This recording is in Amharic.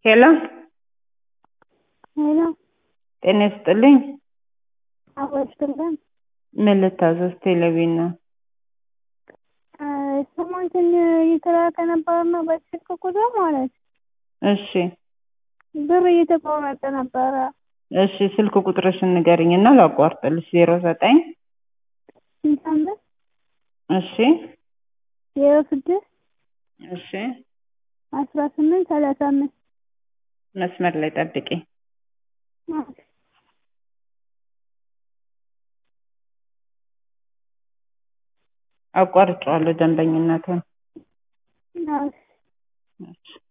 ሄሎ ሄሎ ጤና ይስጥልኝ። አወስድልን ምን ልታዘዝ? ቴሌቪዥን ነው። ስሞንትን እየተላከ ነበርና በስልክ ቁጥር ማለት እሺ ብር እየተቆረጠ ነበረ። እሺ ስልክ ቁጥርሽን ንገሪኝ እና ላቋርጥልሽ። ዜሮ ዘጠኝ ስንት አምስት እሺ ዜሮ ስድስት እሺ አስራ ስምንት ሰላሳ አምስት መስመር ላይ ጠብቂ። አቋርጬዋለሁ ደንበኝነትን። ናት እሺ